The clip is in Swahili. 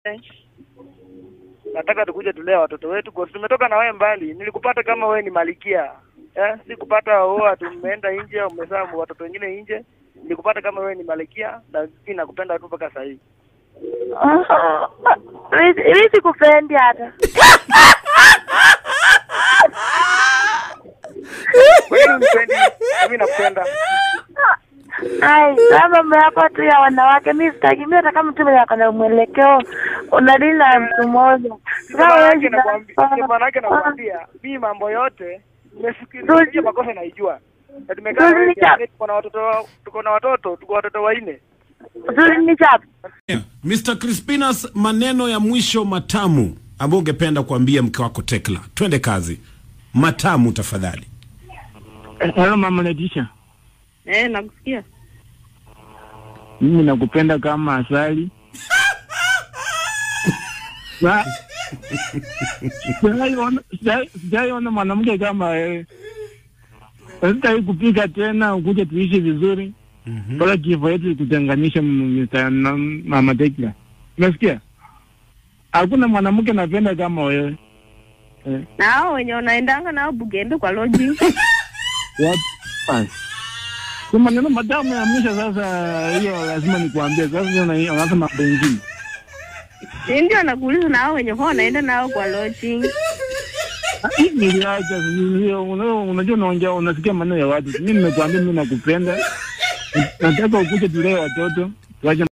nataka tukuje tulee watoto wetu kwa tumetoka na wewe mbali. Nilikupata kama wewe ni malikia eh, sikupata oa tumeenda nje, umezaa watoto wengine nje. Nilikupata kama wewe ni malikia na mimi nakupenda tu mpaka sasa hivi. Mimi sikupendi hata. Wewe unipendi, mimi nakupenda. Ai, sasa mambo yako tu ya wanawake, mimi sitaki. Mimi hata kama tu yako na mwelekeo, unadili na mtu mmoja. Sasa Ndio wewe maanake nakwambia, ndio maanake nakwambia, mimi mambo yote nimefikiria makosa naijua. Na tumekaa na wewe, Tulicha- tuko na watoto, tuko na watoto, tuko watoto wanne. Zuri ni chapa. Yeah. Mr. Crispinas, maneno ya mwisho matamu ambayo ungependa kuambia mke wako Tekla. Twende kazi. Matamu tafadhali. Hello mama Letisha, Eh, nakusikia. mimi nakupenda kama asali. Sa- Sijaiona sijai- sijaiona mwanamke kama wewe. Sitaki kupika tena, ukuje tuishi vizuri mpaka kifo yetu kutenganisha, m- Mr. na- mama Tekla. Unasikia? Hakuna mwanamke napenda kama wewe. Eh, Na hao wenye unaendanga nao Bugembe kwa lodging. What? Basi. Kwa maneno matamu ya mwisho sasa, hiyo lazima nikuambie. Sasa hiyo na- unaanza mambo mengine. Si ndio nakuuliza na hao wenye huwa unaenda nao kwa lodging. Ah, Niliacha hiyo, una- unajua unaongea, unasikia maneno ya watu. Mimi nimekuambia mimi nakupenda, nataka ukuje tulee watoto tuache